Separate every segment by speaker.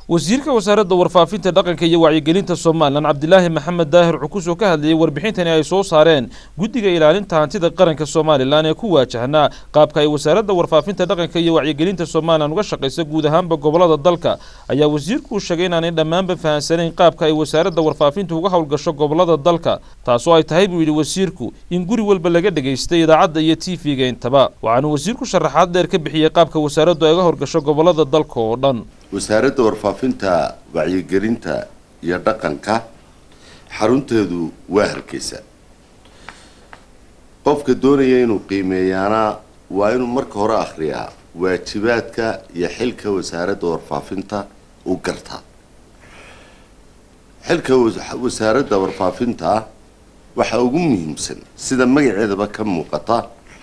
Speaker 1: wasiirka wasaaradda warfaafinta dhaqanka iyo wacyigelinta somalilan cabdilaahi maxamed daahir cukus oo ka hadlayay warbixintani ay soo saareen guddiga ilaalinta hantida qaranka somalilan ee ku waajahnaa qaabka ay wasaaradda warfaafinta dhaqanka iyo wacyigelinta somalilan uga shaqaysa guud ahaanba gobolada dalka ayaa wasiirku uu sheegay inaanay dhammaanba fahansanayn qaabka ay wasaaradda warfaafinta uga howlgasho gobolada dalka taasoo ay tahay buu yidhi wasiirku in guri walba laga dhegaystay idaacadda iyo t v-ga intaba waxaanu wasiirku sharaxaad dheer ka bixiyey qaabka wasaaraddu ay uga howlgasho gobolada dalka oo dhan
Speaker 2: wasaaradda warfaafinta wacyigelinta iyo dhaqanka xarunteedu waa hargeysa qofka doonaya inuu qiimeeyaana waa inuu marka hore akhriyaa waajibaadka iyo xilka wasaaradda warfaafinta u gartaa xilka wasaaradda warfaafinta waxaa ugu muhiimsan sida magaceedaba ka muuqata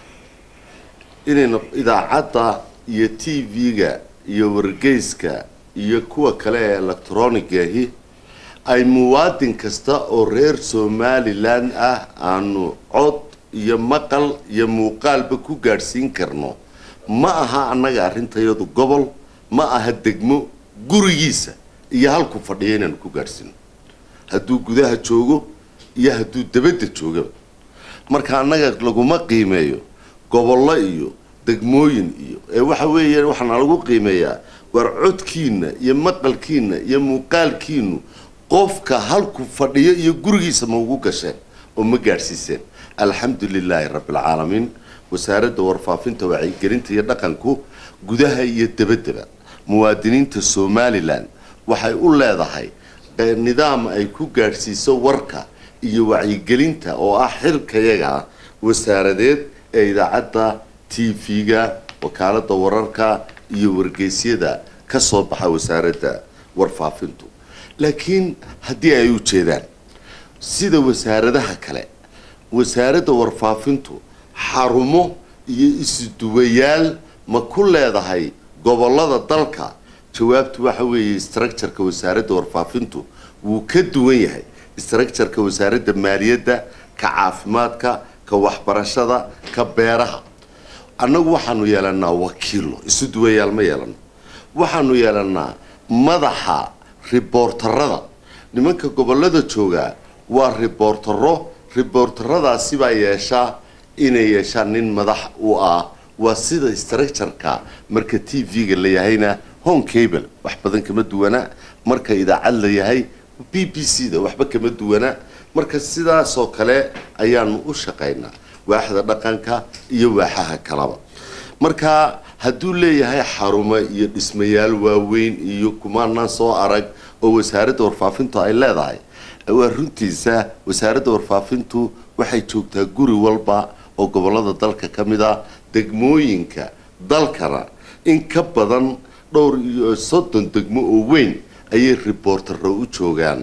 Speaker 2: inayna idaacadda iyo t v-ga iyo wargeyska iyo kuwa kale ee electronigahi ay muwaadin kasta oo reer somalilan ah aanu cod iyo maqal iyo muuqaalba ku gaadhsiin karno ma aha annaga arrintayadu gobol ma aha degmo gurigiisa iyo halku fadhiya inaanu ku gaadhsiino hadduu gudaha joogo iyo hadduu dabadda joogaba marka annaga laguma qiimeeyo gobollo iyo degmooyin iyo ee waxa weeye waxaana lagu qiimeeyaa war codkiina iyo maqalkiina iyo muuqaalkiinu qofka halku fadhiyo iyo gurigiisa ma ugu gasheen oo ma gaadhsiiseen alxamdu lilaahi rabbialcaalamiin wasaaradda warfaafinta wacyigelinta iyo dhaqanku gudaha iyo dabaddaba muwaadiniinta somalilan waxay u leedahay nidaam ay ku gaadhsiiso warka iyo wacyigelinta oo ah xilkayaga wasaaradeed ee idaacadda t v-ga wakaaladda wararka iyo wargeysyada ka soo baxa wasaaradda warfaafintu laakiin haddii ay u jeedaan sida wasaaradaha kale wasaaradda warfaafintu xarumo iyo isuduwayaal ma ku leedahay gobolada dalka jawaabtu waxa weeye structureka wasaaradda warfaafintu wuu ka duwan yahay structureka wasaaradda maaliyadda ka caafimaadka ka waxbarashada ka beeraha annagu waxaanu yeelanaa wakiilo isu duwayaal ma yeelano waxaanu yeelanaa madaxa riboortarada nimanka gobolada joogaa waa riboortaro riboortaradaasi baa yeeshaa inay yeeshaan nin madax u ah waa sida structureka marka t v-ga la yahayna home cable wax badan kama duwana marka idaacad la yahay b b c da waxba kama duwana marka sidaasoo kale ayaanu u shaqaynaa waaxda dhaqanka iyo waaxaha kalaba marka hadduu leeyahay xarumo iyo dhismayaal waaweyn iyo kumaanaan soo arag oo wasaaradda warfaafintu ay leedahay waa runtiisa wasaaradda warfaafintu waxay joogtaa guri walba oo gobolada dalka ka mid a degmooyinka dalkana in ka badan dhowr iyo soddon degmo oo weyn ayay riboortaro u joogaan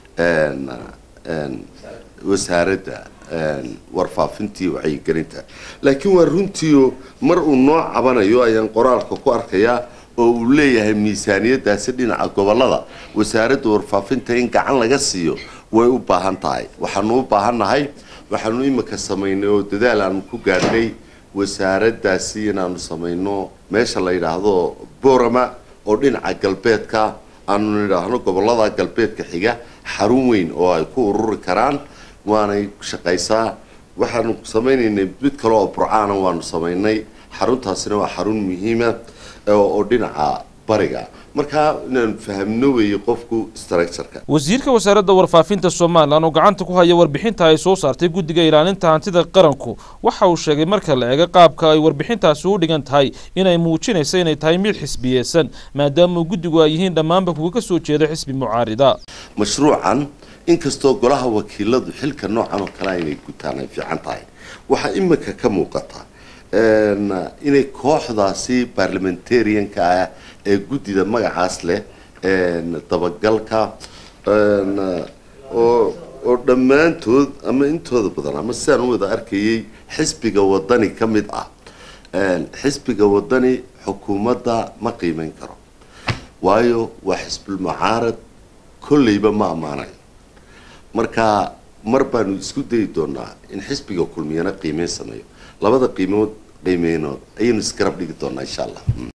Speaker 2: wasaaradda warfaafintii wacyigelinta laakiin waa runtiio mar uu noo cabanayo ayaan qoraalka ku arkayaa oo uu leeyahay miisaaniyadaasi dhinaca gobolada wasaaradda warfaafinta in gacan laga siiyo way u baahan tahay waxaanu u baahannahay waxaanu imika samaynay oo dadaal aanu ku gaadhnay wasaaraddaasi inaanu samayno meesha la yidhaahdo borama oo dhinaca galbeedka aanu nidhaahno gobolada galbeedka xiga xarun weyn oo ay ku ururi karaan waanay shaqaysaa waxaanu samaynaynay mid kale oo burcaana waanu samaynay xaruntaasina waa xarun muhiima oo dhinaca bariga markaa inaanu fahamno weeye qofku structureka
Speaker 1: wasiirka wasaaradda warfaafinta somalilan oo gacanta ku haya warbixinta ay soo saartay guddiga ilaalinta hantida qaranku waxa uu sheegay marka la eego qaabka ay warbixintaasi u dhigan tahay inay muujinaysa inay tahay mid xisbiyeysan maadaama guddigu ay yihiin dhammaanba kuwa ka soo jeeda xisbi mucaarida
Speaker 2: mashruucan inkastoo golaha wakiiladu xilka noocan oo kale inay gutaan ay fiican tahay waxaa imika ka muuqata inay kooxdaasi barlamentarianka ah ee guddida magacaas leh dabagalka oo oo dhammaantood ama intooda badan ama sidaan u wada arkayay xisbiga wadani ka mid ah xisbiga wadani xukuumadda ma qiimeyn karo waayo waa xisbulmucaarad kolleyba ma ammaanayo marka mar baanu isku dayi doonaa in xisbiga kulmiyana qiimeyn sameeyo labada qiimood qiimeynood ayaynu isgarab dhigi doonaa insha allah